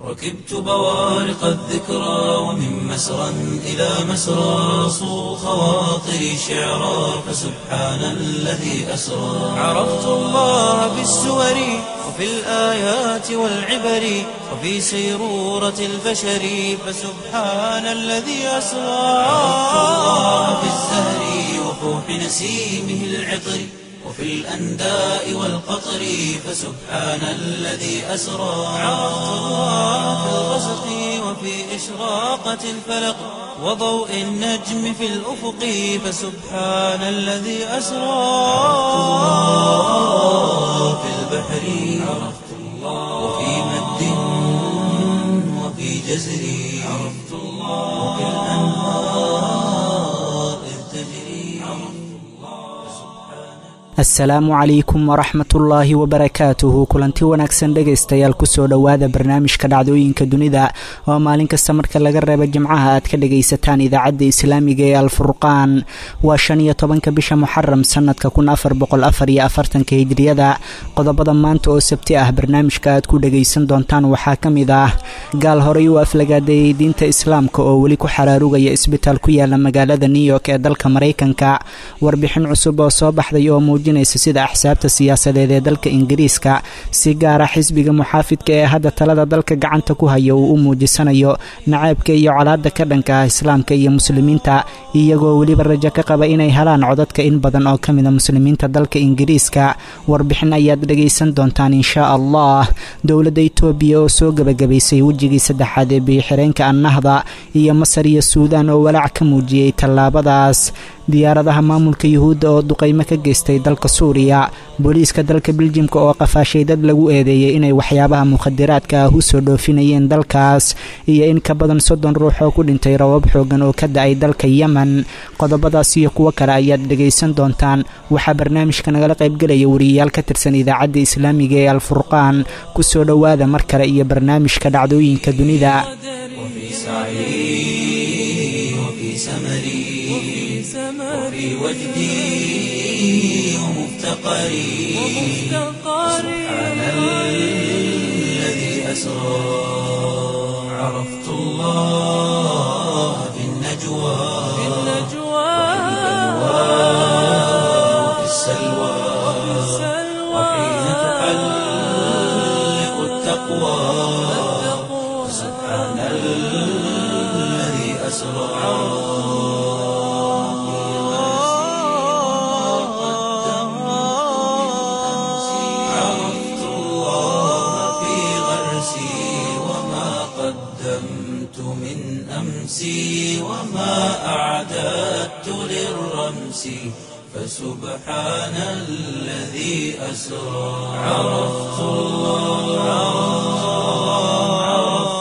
ركبت بوارق الذكرى ومن مسرى إلى مسرى صو خواطري شعرا فسبحان الذي أسرى عرفت الله بالسور وفي الآيات والعبر وفي سيرورة البشر فسبحان الذي أسرى عرفت الله في الزهر وفوح نسيمه العطر وفي الأنداء والقطر فسبحان الذي أسرى عرفت الله في الغسق وفي إشراقة الفلق وضوء النجم في الأفق فسبحان الذي أسرى الله في البحر عرفت الله وفي مد وفي جزر عرفت الله وفي الأنهار إذ تجري asalaamu calaykum waraxmatullaahi wabarakaatuhu kulanti wanaagsan dhegaystayaal kusoo dhowaada barnaamijka dhacdooyinka dunida oo maalin kasta marka laga reebo jimcaha aad ka dhagaysataan idaacadda islaamiga ee alfurqaan waa shan iyo tobanka bisha muxaram sanadka kun afar boqol afar iyo afartanka hijriyada qodobada maanta oo sabti ah barnaamijka aad ku dhagaysan doontaan waxaa ka mid ah gaal horey u aflagaadeeyey diinta islaamka oo weli ku xaraarugaya isbitaal ku yaala magaalada new york ee dalka maraykanka warbixin cusub oo soo baxday oo muujinaysa sida axsaabta siyaasadeed ee dalka ingiriiska si gaara xisbiga muxaafidka ee hadda talada dalka gacanta ku haya uu u muujisanayo nacaybka iyo colaada ka dhanka ah islaamka iyo muslimiinta iyagoo weliba rajo ka qaba inay helaan codadka in badan oo ka mida muslimiinta dalka ingiriiska warbixin ayaad dhagaysan doontaan inshaa allah dowladda itoobiya oo soo gebagabaysay wejigii saddexaad ee biyoxireenka annahda iyo masar iyo suudaan oo walaac ka muujiyey tallaabadaas diyaaradaha maamulka yuhuudda oo duqaymo ka geystay dalka suuriya booliiska dalka biljimka oo qafaashay dad lagu eedeeyey inay waxyaabaha mukhadiraadka ah u soo dhoofinayeen dalkaas iyo in ka badan soddon ruux oo ku dhintay rabab xoogan oo ka da-ay dalka yemen qodobadaas iyo kuwo kale ayaad dhagaysan doontaan waxaa barnaamijka nagala qaybgelaya wariyayaal ka tirsan idaacadda islaamiga ee alfurqaan kusoo dhowaada mar kale iyo barnaamijka dhacdooyinka dunida وفي سعي وفي سمري وفي وجدي ومفتقري سبحان الذي أسرى عرفت الله في النجوى وفي السلوى وحين تحلق التقوى سبحان الذي أسرى عرفت الله في غرسي وما قدمت من أمسي وما أعددت للرمس فسبحان الذي أسرى عرفت الله عرفت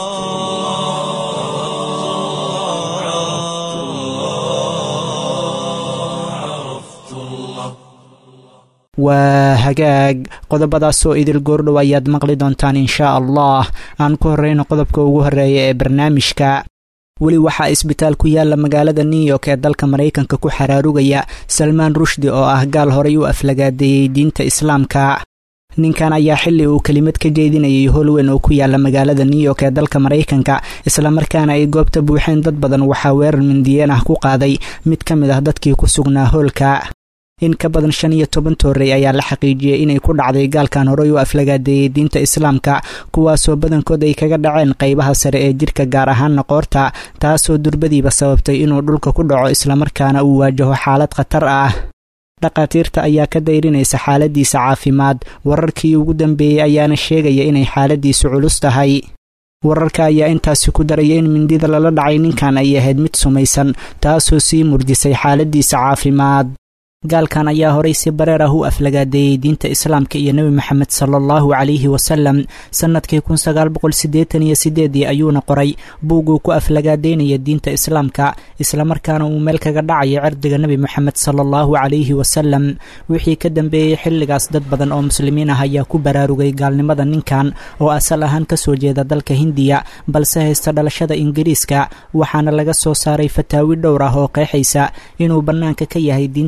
الله عرفت الله waa hagaag qodobadaasoo idil goordhow ayaad maqli doontaan inshaa allah aan ku horreyno qodobka ugu horreeya ee barnaamijka weli waxaa isbitaal ku yaala magaalada new york ee dalka maraykanka ku xaraarugaya salmaan rushdi oo ah gaal horey u aflagaadeeyey diinta islaamka ninkan ayaa xili uu kelimad ka jeedinayay holweyn oo ku yaala magaalada new york ee dalka maraykanka islamarkaana ay goobta buuxeen dad badan waxaa weerar mindiyeen ah ku qaaday mid ka mid ah dadkii ku sugnaa hoolka in ka badan shan iyo toban toorey ayaa la xaqiijiyey inay ku dhacday gaalkan horey u aflagaadeeyey diinta islaamka kuwaasoo badankood ay kaga dhaceen qaybaha sare ee jirka gaar ahaanna qoorta taasoo durbadiiba sababtay inuu dhulka ku dhaco islamarkaana uu waajaho xaalad khatar ah dhakhaatiirta ayaa ka dayrinaysa xaaladiisa caafimaad wararkii ugu dambeeyey ayaana sheegaya inay xaaladiisu culus tahay wararka ayaa intaasi ku daraya in mindida lala dhacay ninkan ay ahayd mid sumaysan taasoo sii murjisay xaaladiisa caafimaad gaalkan ayaa horay si bareer ah u aflagaadeeyey diinta islaamka iyo nebi moxamed sala allahu calayhi wasalam sannadkii kun sagaal boqol siddeetan iyo sideedii ayuuna qoray buuguu ku aflagaadeynaya diinta islaamka islamarkaana uu meel kaga dhacaya cirdiga nebi moxamed sala allahu calayhi wasalam wixii ka dambeeyey xilligaas dad badan oo muslimiin ah ayaa ku baraarugay gaalnimada ninkan oo asal ahaan kasoo jeeda dalka hindiya balse haysta dhalashada ingiriiska waxaana laga soo saaray fataawi dhowr ah oo qeexaysa inuu bannaanka ka yahay diinta islaamka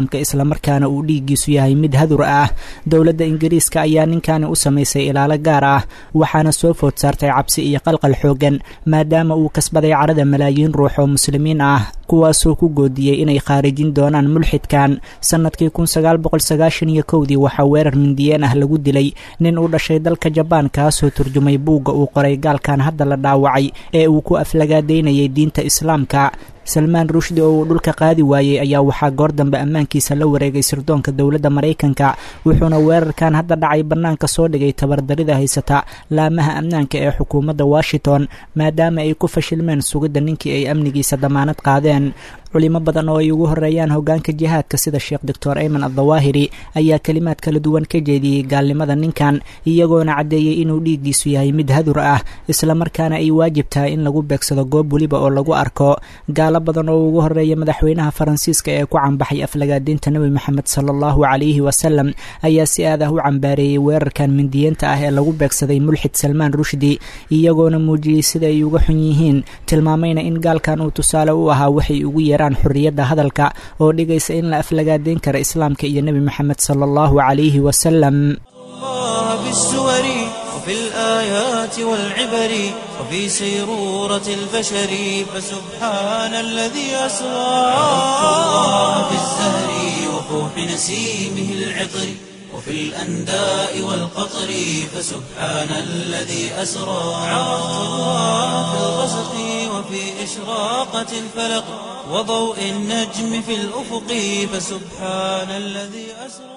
islaamka islamarkaana uu dhiiggiisu yahay mid hadur ah dowladda ingiriiska ayaa ninkani u samaysay ilaalo gaar ah waxaana soo food saartay cabsi iyo qalqal xoogan maadaama uu kasbaday carada malaayiin ruux oo muslimiin ah kuwaasoo ku goodiyey inay khaarijin doonaan mulxidkan sannadkii kun sagaal boqol sagaashan iyo kowdii waxaa weerar mindiyeen ah lagu dilay nin u dhashay dalka jabaan kaasoo turjumay buugga uu qoray gaalkan hadda la dhaawacay ee uu ku aflagaadaynayay diinta islaamka salmaan rushdi oo uu dhulka qaadi waayey ayaa waxaa goor dambe ammaankiisa la wareegay sirdoonka dowladda maraykanka wuxuuna weerarkan hadda dhacay bannaanka soo dhigay tabardarida haysata laamaha amnaanka ee xukuumadda washington maadaama ay ku fashilmeen sugidda ninkii ay amnigiisa damaanad qaadeen culimo badan oo ay ugu horeeyaan hogaanka jihaadka sida sheekh doctor ayman addawaahiri ayaa kelimaad kala duwan ka jeediyey gaalnimada ninkan iyagoona caddeeyey inuu dhiiggiisu yahay mid hadur ah islamarkaana ay waajib tahay in lagu beegsado goob weliba oo lagu arko gaalo badan oo ugu horeeya madaxweynaha faransiiska ee ku cambaxay aflagaadiinta nebi moxamed sala allahu calayhi wasalam ayaa si aad ah u cambaareeyey weerarkan mindiyeenta ah ee lagu beegsaday mulxid salmaan rushdi iyagoona muujiyey sida ay uga xun yihiin tilmaamayna in gaalkan uu tusaale u ahaa waxay ugu yeeraan xurriyadda hadalka oo dhigaysa in la aflagaadeyn kara islaamka iyo nebi moxamed sala allahu calayhi wasalam بالسور وفي الآيات والعبر وفي سيرورة البشر فسبحان الذي أسرى في الزهر وفوح نسيمه العطر وفي الأنداء والقطر فسبحان الذي أسرى عرفت الله في الغسق وفي إشراقة الفلق وضوء النجم في الأفق فسبحان الذي أسرى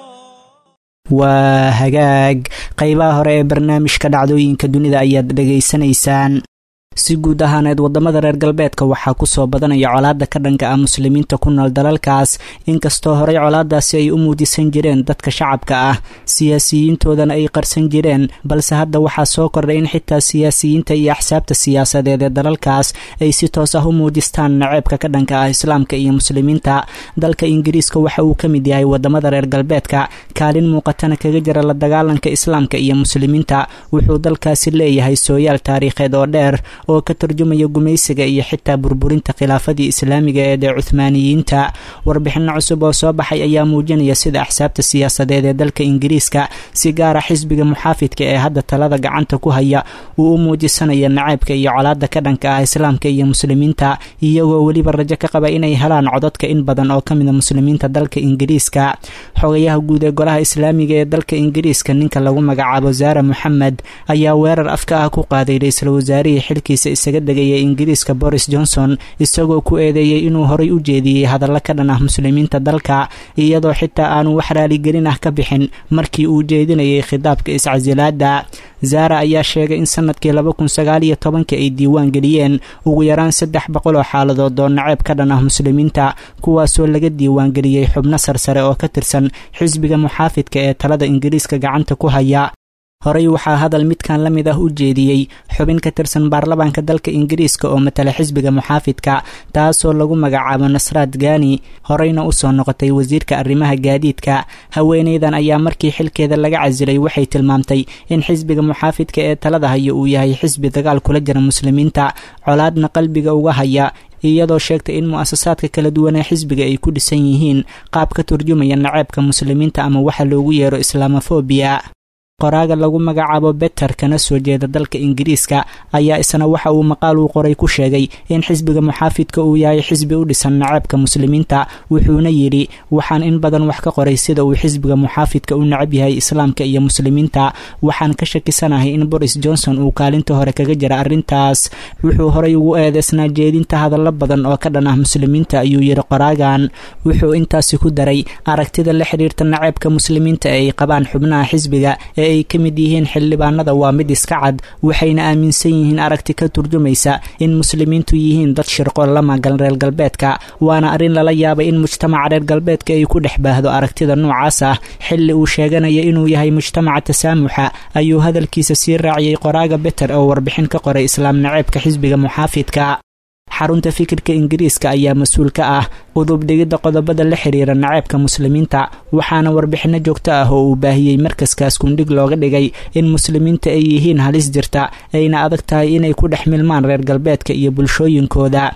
waa hagaag qaybaha hore ee barnaamijka dhacdooyinka dunida ayaad dhegaysanaysaan si guud ahaaneed waddamada reer galbeedka waxaa kusoo badanaya colaadda ka dhanka ah muslimiinta ku nool dalalkaas inkastoo horey colaadaasi ay u muudisan jireen dadka shacabka ah siyaasiyiintoodana ay qarsan jireen balse hadda waxaa soo kordhay in xitaa siyaasiyiinta iyo axsaabta siyaasadeed ee dalalkaas ay si toos ah u muujistaan naceebka ka dhanka ah islaamka iyo muslimiinta dalka ingiriiska waxa uu ka mid yahay waddamada reer galbeedka kaalin muuqatana kaga jira la dagaalanka islaamka iyo muslimiinta wuxuu dalkaasi leeyahay sooyaal taariikheed oo dheer oo ka tarjumaya gumaysiga iyo xitaa burburinta khilaafadii islaamiga ee dee cuhmaaniyiinta warbixino cusub oo soo baxay ayaa muujinaya sida axsaabta siyaasadeed ee dalka ingiriiska si gaara xisbiga muxaafidka ee hadda talada gacanta ku haya uu u muujisanaya naceybka iyo colaada ka dhanka ah islaamka iyo muslimiinta iyagoo weliba rajo ka qaba inay helaan codadka in badan oo kamida muslimiinta dalka ingiriiska xogayaha guud ee golaha islaamiga ee dalka ingiriiska ninka lagu magacaabo zaara moxamed ayaa weerar afka ah ku qaaday ra-iisul wasaarihii xilkiisa isaga degaya ingiriiska boris johnson isagoo ku eedeeyey inuu horay u jeediyey hadallo ka dhan ah muslimiinta dalka iyadoo xitaa aanu wax raaligelin ah ka bixin markii uu jeedinayay khitaabka iscasilaada zaara ayaa sheegay in sanadkii laba kun sagaal iyo tobanka ay diiwaan geliyeen ugu yaraan saddex boqol oo xaaladood oo naceeb ka dhan ah muslimiinta kuwaasoo laga diiwaangeliyey xubno sarsare oo ka tirsan xisbiga muxaafidka ee talada ingiriiska gacanta ku haya horey waxaa hadal midkan la mid ah u jeediyey xubin ka tirsan baarlamaanka dalka ingiriiska oo matala xisbiga muxaafidka taasoo lagu magacaabo nasraad gani horeyna usoo noqotay wasiirka arrimaha gaadiidka haweeneydan ayaa markii xilkeeda laga casilay waxay tilmaamtay in xisbiga muxaafidka ee talada haya uu yahay xisbi dagaal kula jira muslimiinta colaadna qalbiga uga haya iyadoo sheegtay in mu-asasaadka kala duwan ee xisbiga ay ku dhisan yihiin qaab ka turjumaya naceebka muslimiinta ama waxa loogu yeero islaamofobia qoraaga lagu magacaabo beter kana soo jeeda dalka ingiriiska ayaa isna waxa uu maqaal uu qoray ku sheegay in xisbiga muxaafidka uu yahay xisbi u dhisan naceebka muslimiinta wuxuuna yidhi waxaan in badan wax ka qoray sida uu xisbiga muxaafidka u nacab yahay islaamka iyo muslimiinta waxaan ka shakisanahay in boris johnson uu kaalinta hore kaga jira arrintaas wuxuu horay ugu eedeysnaa jeedinta hadallo badan oo ka dhan ah muslimiinta ayuu yidhi qoraagan wuxuu intaasi ku daray aragtida la xidhiirta naceebka muslimiinta ee ay qabaan xubnaha xisbiga ee ay ka mid yihiin xildhibaanada waa mid iska cad waxayna aaminsan yihiin aragti ka turjumaysa in muslimiintu yihiin dad shirqo la magan reer galbeedka waana arrin lala yaabay in mujtamaca reer galbeedka ay ku dhex baahdo aragtida noocaas ah xilli uu sheeganaya inuu yahay mujtamaca tasaamuxa ayuu hadalkiisa sii raaciyey qoraaga beter oo warbixin ka qoray islaam naceebka xisbiga muxaafidka xarunta fikirka ingiriiska ayaa mas-uul ka ah qudubdhigidda qodobada la xiriira naceebka muslimiinta waxaana warbixino joogto ah oo uu baahiyey markaskaas kundhig looga dhigay in muslimiinta ay yihiin halis jirta ayna adag tahay inay ku dhex milmaan reer galbeedka iyo bulshooyinkooda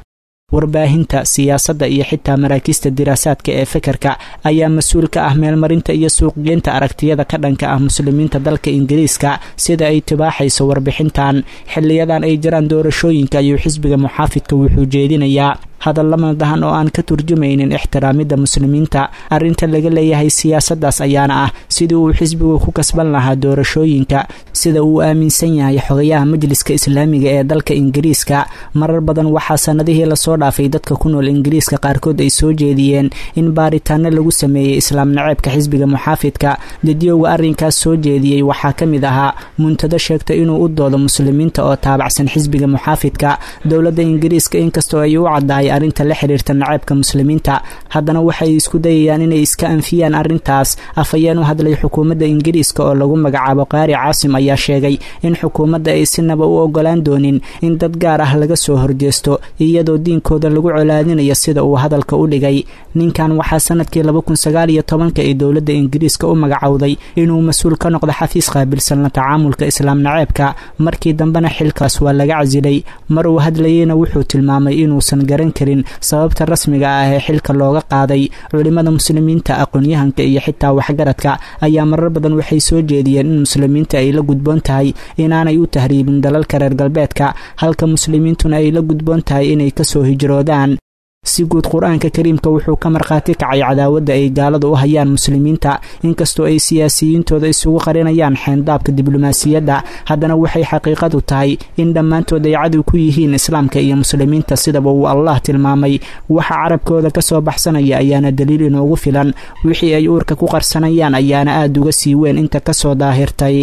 warbaahinta siyaasadda iyo xitaa maraakiista diraasaadka ee fekerka ayaa mas-uul ka ah meelmarinta iyo suuqgeynta aragtiyada ka dhanka ah muslimiinta dalka ingiriiska sida ay tibaaxayso warbixintan xiliyadan ay jiraan doorashooyinka ayuu xisbiga muxaafidka wuxuu jeedinayaa hadalla madahan oo aan ka turjumaynin ixtiraamidda muslimiinta arrinta laga leeyahay siyaasaddaas ayaana ah sidii uu xisbigu ku kasban lahaa doorashooyinka sida uu aaminsan yahay xogayaha majliska islaamiga ee dalka ingiriiska marar badan waxaa sanadihii lasoo dhaafay dadka ku nool ingiriiska qaarkood ay soo jeediyeen in baaritaano lagu sameeyey islaam naceebka xisbiga muxaafidka dadiyowga arrinkaas soo jeediyey waxaa ka mid ahaa muntado sheegta inuu u doodo muslimiinta oo taabacsan xisbiga muxaafidka dowladda ingiriiska inkastoo ay u caddahay arrinta la xiriirta naceebka muslimiinta haddana waxay isku dayayaan inay iska anfiyaan arrintaas afhayeen u hadlay xukuumadda ingiriiska oo lagu magacaabo qaari caasim ayaa sheegay in xukuumadda ay sinaba u ogolaan doonin in dad gaar ah laga soo horjeesto iyadoo diinkooda lagu colaadinayo sida uu hadalka u dhigay ninkan waxaa sanadkii laba kun sagaal iyo tobanka ay dowladda ingiriiska u magacowday inuu mas-uul ka noqdo xafiis qaabilsan la tacaamulka islaam naceebka markii dambena xilkaas waa laga casilay mar uu hadlayeyna wuxuu tilmaamay inuusan garan karin sababta rasmiga ah ee xilka looga qaaday culimada muslimiinta aqoon-yahanka iyo xitaa waxgaradka ayaa marar badan waxay soo jeediyeen in muslimiinta ay la gudboon tahay inaanay u tahriibin dalalka reer galbeedka halka muslimiintuna ay la gudboon tahay inay kasoo hijroodaan si guud qur-aanka kariimka wuxuu ka markhaati kacay cadaawadda ay gaaladu u hayaan muslimiinta inkastoo ay siyaasiyiintooda isugu qarinayaan xeendaabka diblomaasiyadda haddana waxay xaqiiqadu tahay in dhammaantood ay cadow ku yihiin islaamka iyo muslimiinta sidaba uu allah tilmaamay waxa carabkooda kasoo baxsanaya ayaana daliil inoogu filan wixii ay uurka ku qarsanayaan ayaana aada uga sii weyn inta kasoo daahirtay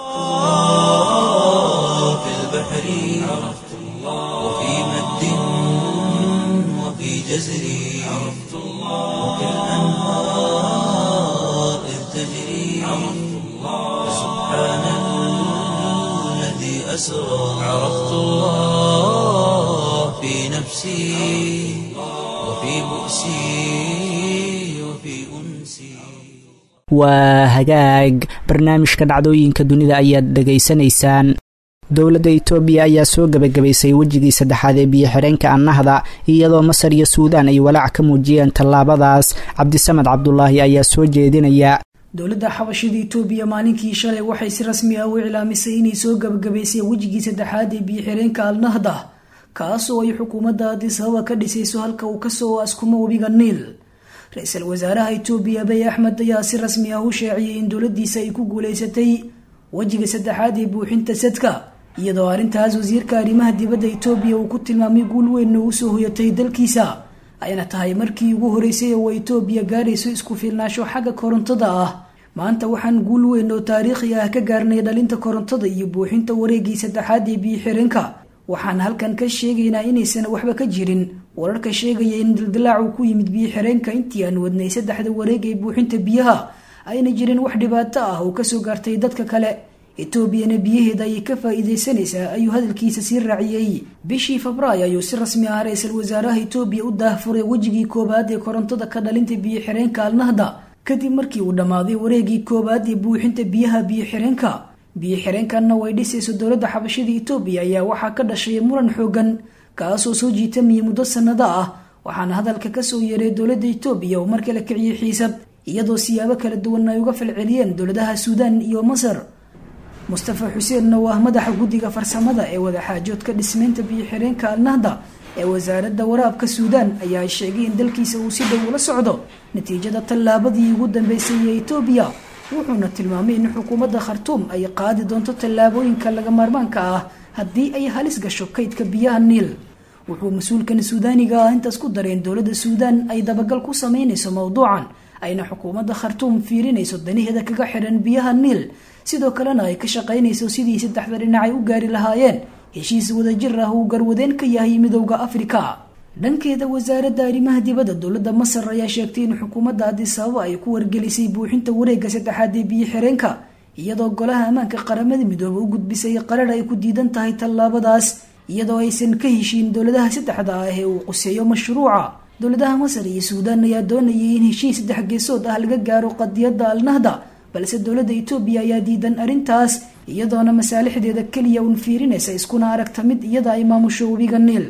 جزري عرفت الله وكالأنهار إذ تجري عرفت الله سبحان الذي أسرى عرفت الله في نفسي وفي بؤسي وفي أنسي waa hagaag barnaamijka dhacdooyinka dunida ayaad dhegaysanaysaan dowladda itoobiya ayaa soo gebagabaysay wejigii saddexaad ee biyo-xireenka annahda iyadoo masar iyo suudaan ay walaac ka muujiyeen tallaabadaas cabdisamed cabdulaahi ayaa soo jeedinaya dowladda xabashida itoobiya maalinkii shalay waxay si rasmi ah u iclaamisay inay soo gebagabaysay wejigii saddexaad ee biyo-xireenka alnahda kaasoo ay xukuumadda addis ababa ka dhisayso halka uu kasoo askumo webiga niil ra-iisul wasaaraha itoobiya abiy axmed ayaa si rasmi ah u sheeciyay in dowladiisa ay ku guuleysatay wejiga saddexaad ee buuxinta sadka iyadoo arrintaas wasiirka arrimaha dibadda itoobiya uu ku tilmaamay guul weyn oo usoo hoyatay dalkiisa ayna tahay markii ugu horeysay oo itoobiya gaarayso isku fiilnaasho xagga korontada ah maanta waxaan guul weyn oo taariikhi ah ka gaarnay dhalinta korontada iyo buuxinta wareegii saddexaad ee biyo-xireenka waxaan halkan ka sheegaynaa inaysan waxba ka jirin wararka sheegaya in dildilaac uu ku yimid biyo-xireenka intii aan wadnay saddexda wareeg ee buuxinta biyaha ayna jirin wax dhibaato ah oo kasoo gaartay dadka kale etoobiyana biyaheeda ayay ka faa-iideysanaysaa ayuu hadalkiisa sii raaciyey bishii febraayo ayuu si rasmi ah ra-iisul wasaaraha etoobiya u daahfuray wejigii koowaad ee korontada ka dhalinta biyo-xireenka alnahda kadib markii uu dhammaaday wareegii koowaad ee buuxinta biyaha biyo-xireenka biyo-xireenkanna way dhisayso dowladda xabashada etoobiya ayaa waxaa ka dhashay muran xoogan kaasoo soo jiitamaya muddo sanado ah waxaana hadalka kasoo yeeray dowladda etoobiya oo markale kiciyay xiisad iyadoo siyaabo kala duwan ay uga falceliyeen dowladaha suudaan iyo masar mustafa xuseenna oo ah madaxa guddiga farsamada ee wadaxaajoodka dhismeynta biyo-xireenka alnahda ee wasaaradda waraabka suudaan ayaa sheegay in dalkiisa uu si dhow ula socdo natiijada tallaabadii ugu dambeysay ee etoobiya wuxuuna tilmaamay in xukuumadda khartuum ay qaadi doonto tallaabooyinka laga maarmaanka ah haddii ay halis gasho kaydka biyaha niil wuxuu mas-uulkan suudaaniga ah intaas ku dareen dowladda suudaan ay dabagal ku sameynayso mowduucan ayna xukuumadda khartuum fiirinayso danaheeda kaga xiran biyaha niil sidoo kalena ay ka shaqaynayso sidii saddexda dhinacay u gaari lahaayeen heshiis wadajir ah uu garwadeen ka yahay midowda afrika dhankeeda wasaaradda arrimaha dibadda dowladda masar ayaa sheegtay in xukuumadda addis ababa ay ku wargelisay buuxinta wareegga saddexaad ee biyo-xireenka iyadoo golaha ammaanka qaramada midoobe u gudbisay qarar ay ku diidan tahay tallaabadaas iyadoo aysan ka heshiin dowladaha saddexda ah ee uu quseeyo mashruuca dowladaha masar iyo suudaan ayaa doonayay in heshiis saddex geesood ah laga gaaro qadiyadda alnahda balse dowladda etoobiya ayaa diidan arrintaas iyadoona masaalixdeeda keliya uun fiirinaysa iskuna aragta mid iyada ay maamusho webiga niil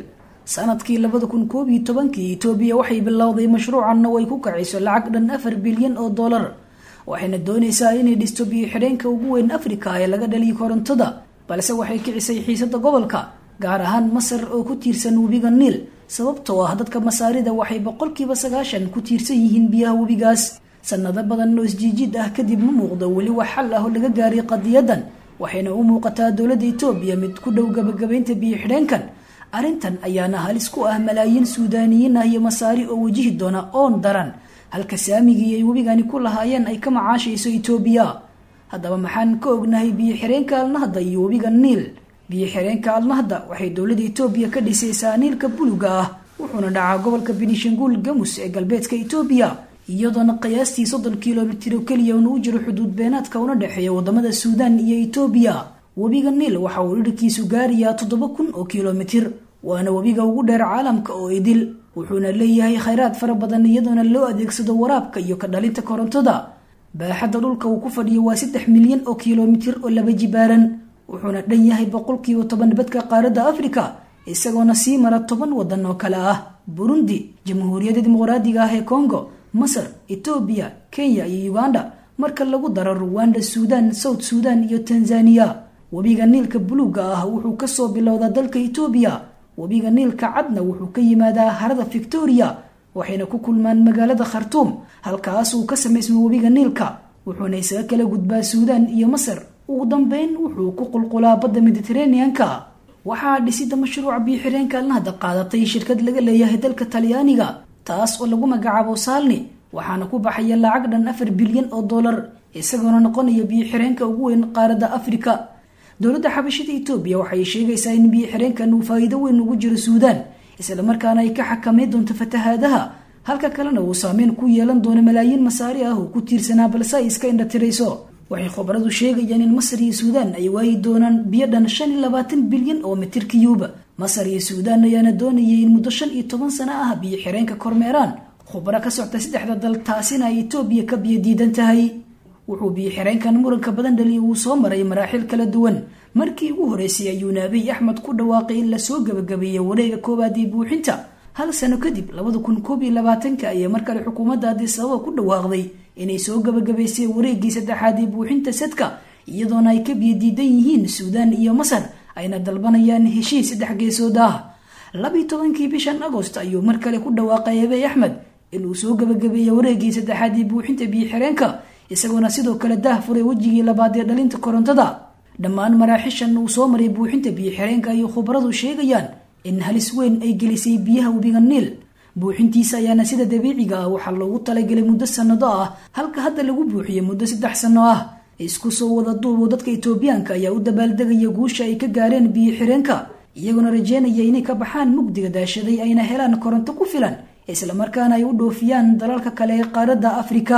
sanadkii labada kun koob iyo tobankii itoobiya waxay bilowday mashruucan oo ay ku kacayso lacag dhan afar bilyan oo dollar waxayna doonaysaa inay dhisto biyo xidheenka ugu weyn afrika ee laga dhaliyo korontada balse waxay kicisay xiisada gobolka gaar ahaan masar oo ku tiirsan webiga niil sababtoo ah dadka masaarida waxay boqolkiiba sagaashan ku tiirsan yihiin biyaha webigaas sanado badan oo isjiijid ah kadib ma muuqdo weli wax xal ah oo laga gaaray qadiyadan waxayna u muuqataa dowladda itoobiya mid ku dhow gabagabaynta biyo xidheenkan arrintan ayaana halis ku ah malaayiin suudaaniyiin ah iyo masaari oo wajihi doona oon daran halka saamigii ay webigani ku lahaayeen ay ka macaashayso itoobiya haddaba maxaan ka ognahay biyo xireenka alnahda iyo webiga niil biyo xireenka alnahda waxay dowladda itoobiya ka dhisaysaa niilka buluga ah wuxuuna dhacaa gobolka benishanguul gamus ee galbeedka itoobiya iyadoona qiyaastii soddon kilomitir oo keliya una u jiro xuduud beenaadka una dhexeeya wadamada suudaan iyo itoobiya webiga niil waxa uu dhirkiisu gaarayaa toddoba kun oo kilomitir waana webiga ugu dheer caalamka oo idil wuxuuna leeyahay khayraad fara badan iyadoona loo adeegsado waraabka iyo ka dhalinta korontada baaxadda dhulka uu ku fadhiyo waa saddex milyan oo kilomitir oo laba jibaaran wuxuuna dhan yahay boqolkiiba toban badka qaaradda afrika isagoona sii mara toban wadan oo kale ah burundi jamhuuriyadda dimuqraadiga ah ee congo masar etoobiya kenya iyo uganda marka lagu daro ruwanda suudan south suudan iyo tanzaniya webiga niilka buluuga ah wuxuu kasoo bilowdaa dalka etoobiya webiga niilka cadna wuxuu ka yimaadaa harada victoria waxayna ku kulmaan magaalada khartuum halkaas uu ka samaysmo webiga niilka wuxuuna isaga kala gudbaa suudan iyo masar ugu dambeyn wuxuu ku qulqulaa badda mediteraneanka waxaa dhisida mashruuca biyo-xireenka alnahda qaadatay shirkad laga leeyahay dalka talyaaniga taas oo lagu magacaabo saalni waxaana ku baxaya lacag dhan afar bilyan oo dollar isagoona noqonaya biyo-xireenka ugu weyn qaaradda afrika dowladda xabashida etoobiya waxay sheegaysaa in biyo-xireenkan uu faa'iido weyn ugu jiro suudaan islamarkaana ay ka xakameyn doonto fatahaadaha halka kalena uu saameyn ku yeelan doono malaayiin masaari ah oo ku tiirsanaa balse ay iska indhatirayso waxay khubaradu sheegayaan in masar iyo suudaan ay waayi doonaan biyo dhan shan iyo labaatan bilyan oo mitir kiyuuba masar iyo suudaan ayaana doonayay in muddo shan iyo toban sano ah biyo xireenka kormeeraan khubaro ka socta saddexda dal taasina ay etoobiya ka biyo diidan tahay wuxuu biyo xireenkan muranka badan dhaliya uu soo maray maraaxil kala duwan markii ugu horeysay ayuuna abiy axmed ku dhawaaqay in lasoo gabagabeeyey wareega koowaad ee buuxinta hal sano kadib labada kun koob iyo labaatanka ayay mar kale xukuumadda addis ababa ku dhawaaqday inay soo gabagabaysay wareegii saddexaad ee buuxinta sadka iyadoona ay ka biyo diidan yihiin suudaan iyo masar ayna dalbanayaan heshiis saddex geesood ah labiyi tobankii bishan agost ayuu mar kale ku dhawaaqay abiy axmed inuu soo gabagabeeyey wareegii saddexaad ee buuxinta biyo xireenka isagoona sidoo kale daah furay wejigii labaad ee dhalinta korontada dhammaan maraaxishan uu soo maray buuxinta biyo xireenka ayay khubaradu sheegayaan in halis weyn ay gelisay biyaha webiga niil buuxintiisa ayaana sida dabiiciga ah waxaa loogu talagelay muddo sannado ah halka hadda lagu buuxiyey muddo saddex sanno ah isku soo wada duubo dadka itoobiyaanka ayaa u dabaaldegaya guusha ay ka gaareen biyo xireenka iyagoona rajeynaya inay ka baxaan mugdiga daashaday ayna helaan koronto ku filan islamarkaana ay u dhoofiyaan dalalka kale ee qaaradda afrika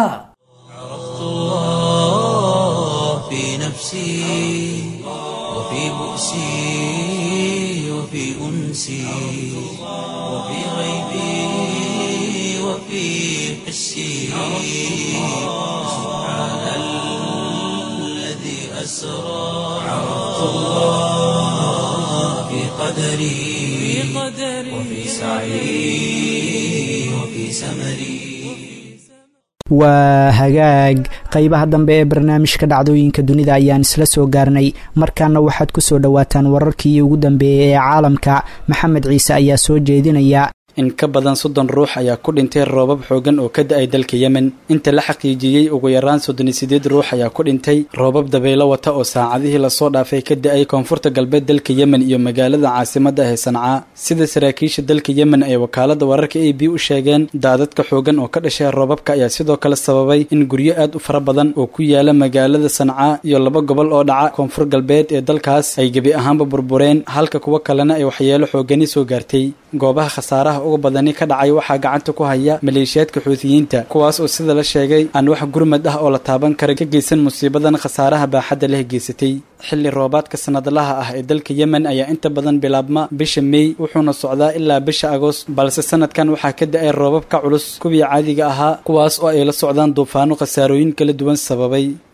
في نفسي وفي بؤسي وفي أنسي وفي غيبي وفي حسي سبحان الذي أسرى عرفت الله في قدري وفي سعي وفي سمري waa hagaag qeybaha dambe ee barnaamijka dhacdooyinka dunida ayaan isla soo gaarnay markaana waxaad ku soo dhowaataan wararkii ugu dambeeyey ee caalamka maxamed ciise ayaa soo jeedinaya in ka badan soddon ruux ayaa ku dhintay roobab xoogan oo ka da-ay dalka yemen inta la xaqiijiyey ugu yaraan soddon iyo sideed ruux ayaa ku dhintay roobab dabaylo wata oo saacadihii lasoo dhaafay ka da-ay koonfurta galbeed dalka yemen iyo magaalada caasimadda ah ee sancaa sida saraakiisha dalka yemen ay wakaalada wararka a b u sheegeen daadadka xoogan oo ka dhashay roobabka ayaa sidoo kale sababay in guryo aad u fara badan oo ku yaala magaalada sancaa iyo laba gobol oo dhaca koonfur galbeed ee dalkaas ay gebi ahaanba burbureen halka kuwo kalena ay waxyeelo xoogani soo gaartay goobaha khasaaraha uga badani ka dhacay waxaa gacanta ku haya maleeshiyaadka xuutiyiinta kuwaas oo sida la sheegay aan wax gurmad ah oo la taaban kara ka geysan musiibadan khasaaraha baaxadda leh geysatay xilli roobaadka sanadlaha ah ee dalka yemen ayaa inta badan bilaabma bisha mey wuxuuna socdaa ilaa bisha agost balse sanadkan waxaa ka da-ay roobab ka culus kuwii caadiga ahaa kuwaas oo ay la socdaan duufaano khasaarooyin kala duwan sababay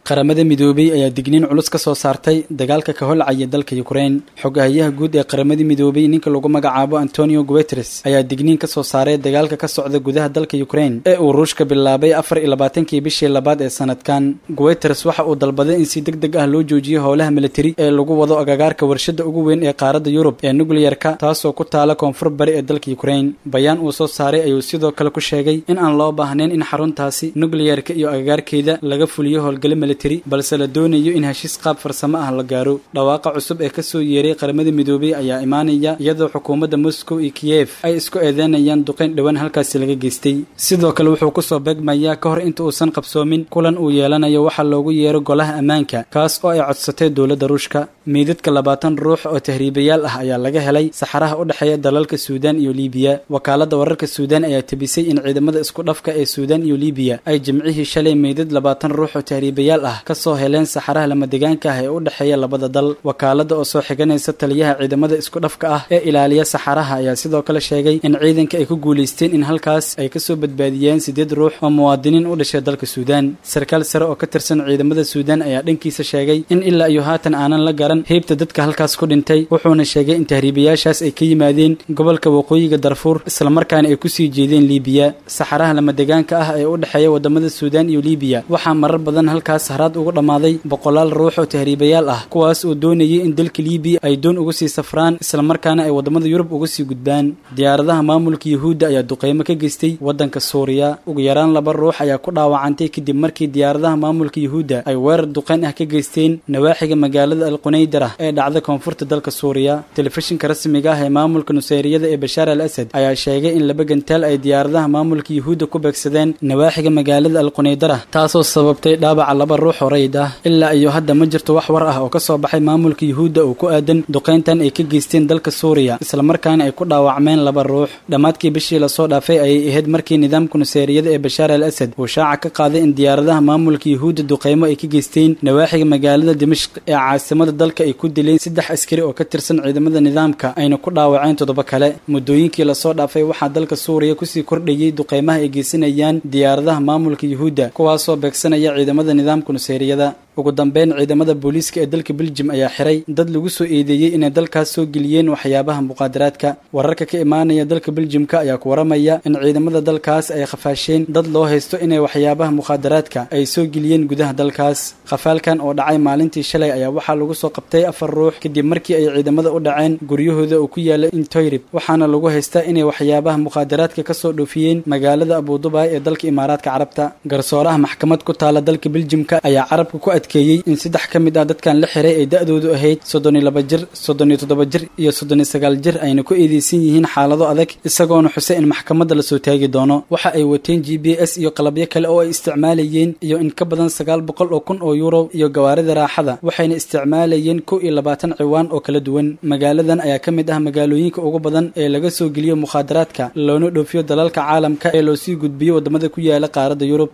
qaramada midoobey ayaa digniin culus ka soo saartay dagaalka ka holcaya dalka yukrain xogahayaha guud ee qaramada midoobey ninka lagu magacaabo antonio guteres ayaa digniin ka soo saaray dagaalka ka socda gudaha dalka yukrain ee uu ruushka bilaabay afar iyo labaatankii bishii labaad ee sanadkan guteres waxa uu dalbaday in si deg deg ah loo joojiyo howlaha militari ee lagu wado agagaarka warshada ugu weyn ee qaaradda yurub ee nukliyarka taasoo ku taala koonfur bari ee dalka yukrain bayaan uu soo saaray ayuu sidoo kale ku sheegay in aan loo baahnayn in xaruntaasi nukliyarka iyo agagaarkeeda laga fuliyo howlgalo militari balse la doonayo in heshiis qaab farsamo ah la gaaro dhawaaqa cusub ee kasoo yeeray qaramada midoobey ayaa imaanaya iyadoo xukuumadda moscow iyo kiyef ay isku eedeynayaan duqayn dhowaan halkaasi laga geystay sidoo kale wuxuu kusoo beegmayaa ka hor inta uusan qabsoomin kulan uu yeelanayo waxaa loogu yeero golaha ammaanka kaas oo ay codsatay dowladda ruushka meydadka labaatan ruux oo tahriibayaal ah ayaa laga helay saxaraha u dhexeeya dalalka suudaan iyo liibiya wakaaladda wararka suudaan ayaa tebisay in ciidamada isku dhafka ee suudaan iyo liibiya ay jimcihii shalay meydad labaatan ruux oo tahriibayaal ah kasoo heleen saxaraha lamadegaanka ah ee u dhexeeya labada dal wakaaladda oo soo xiganaysa taliyaha ciidamada isku dhafka ah ee ilaaliya saxaraha ayaa sidoo kale sheegay in ciidanka ay ku guulaysteen in halkaas ay kasoo badbaadiyeen siddeed ruux oo muwaadiniin u dhashay dalka suudaan sarkaal sare oo ka tirsan ciidamada suudaan ayaa dhankiisa sheegay in ilaa iyo haatan aanan la garan heybta dadka halkaas ku dhintay wuxuuna sheegay in tahriibayaashaas ay ka yimaadeen gobolka waqooyiga darfuur islamarkaana ay kusii jeedeen liibiya saxaraha lamadegaanka ah ee u dhexeeya wadamada suudaan iyo liibiya waxaa marar badan halkaas haraad ugu dhammaaday boqolaal ruux oo tahriibayaal ah kuwaas oo doonayay in dalka liibiya ay doon uga sii safraan islamarkaana ay wadamada yurub uga sii gudbaan diyaaradaha maamulka yuhuudda ayaa duqeymo ka geystay waddanka suuriya ugu yaraan laba ruux ayaa ku dhaawacantay kadib markii diyaaradaha maamulka yuhuudda ay weerar duqeyn ah ka geysteen nawaaxiga magaalada alqunaydara ee dhacda koonfurta dalka suuriya telefishinka rasmiga ah ee maamulka nuseyriyada ee bashaar al asad ayaa sheegay in laba gantaal ay diyaaradaha maamulka yuhuudda ku beegsadeen nawaaxiga magaalada alqunaydara taasoo sababtay dhaabaca laba ruux oo rayd ah ilaa iyo hadda ma jirto wax war ah oo ka soo baxay maamulka yuhuudda oo ku aadan duqeyntan ay ka geysteen dalka suuriya islamarkaana ay ku dhaawacmeen laba ruux dhammaadkii bishii lasoo dhaafay ayay ahayd markii nidaamka nuseyriyada ee bashaar al asad uu shaaca ka qaaday in diyaaradaha maamulka yuhuudda duqeymo ay ka geysteen nawaaxiga magaalada dimashq ee caasimada dalka ay ku dileen saddex askari oo ka tirsan ciidamada nidaamka ayna ku dhaawaceen toddoba kale muddooyinkii lasoo dhaafay waxaa dalka suuriya kusii kordhayey duqeymaha ay geysanayaan diyaaradaha maamulka yuhuudda kuwaasoo beegsanaya ciidamada nidaamka nuseyriyada ugu dambeyn ciidamada booliiska ee dalka beljim ayaa xiray dad lagu soo eedeeyey inay dalkaas soo geliyeen waxyaabaha muqaadaraadka wararka ka imaanaya dalka beljimka ayaa ku waramaya in ciidamada dalkaas ay khafaasheen dad loo haysto inay waxyaabaha muqaadaraadka ay soo geliyeen gudaha dalkaas khafaalkan oo dhacay maalintii shalay ayaa waxaa lagu soo qabtay afar ruux kadib markii ay ciidamada u dhaceen guryahooda oo ku yaala intoyrib waxaana lagu haystaa inay waxyaabaha muqaadaraadka kasoo dhoofiyeen magaalada abudubaay ee dalka imaaraadka carabta garsooraha maxkamad ku taala dalka beljimka ayaa carabka ku adkeeyey in saddex ka mid ah dadkan la xiray ay da-doodu ahayd soddon iyo laba jir soddon iyo toddoba jir iyo soddon iyo sagaal jir ayna ku eedeysan yihiin xaalado adag isagoona xusay in maxkamadda lasoo taagi doono waxa ay wateen g b s iyo qalabyo kale oo ay isticmaalayeen iyo in ka badan sagaal boqol oo kun oo yuuro iyo gawaarida raaxada waxayna isticmaalayeen kow iyo labaatan ciwaan oo kala duwan magaaladan ayaa ka mid ah magaalooyinka ugu badan ee laga soo geliyo mukhaadaraadka loona dhoofiyo dalalka caalamka ee loo sii gudbiyo waddamada ku yaala qaaradda yurub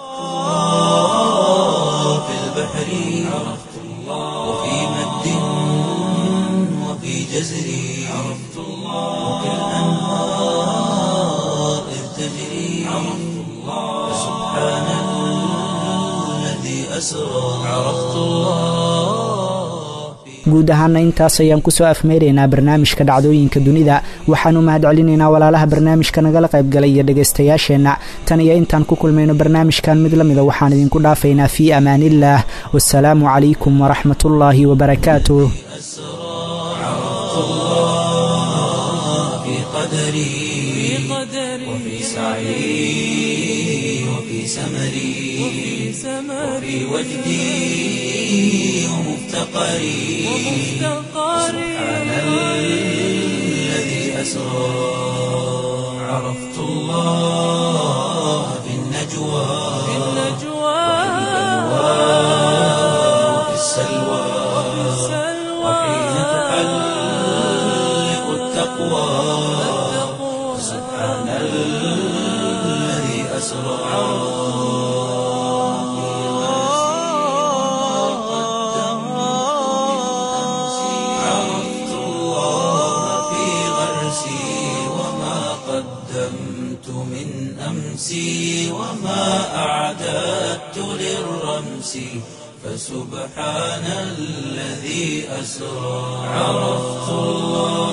في البحر عرفت الله وفي مد وفي جزر عرفت الله وفي الأنهار إذ تجري عرفت الله سبحان الذي أسرى عرفت الله في guud ahaana intaas ayaan kusoo afmeyraynaa barnaamijka dhacdooyinka dunida waxaanu mahad celinaynaa walaalaha barnaamijka nagala qaybgalay iyo dhegaystayaasheenna tan iyo intaan ku kulmayno barnaamijkan mid la mida waxaan idinku dhaafaynaa fii amaaniillaah wasalaamu calaykum waraxmatullaahi wabarakaatuh في قدري وفي سعي وفي سمري وفي وجدي ومفتقري سبحان الذي أسرى عرفت الله في النجوى وفي السلوى وحين تحلق التقوى سبحان الذي أسرى عرفت الله في غرسي وما قدمت من أمسي وما أعددت للرمس فسبحان الذي أسرى عرفت الله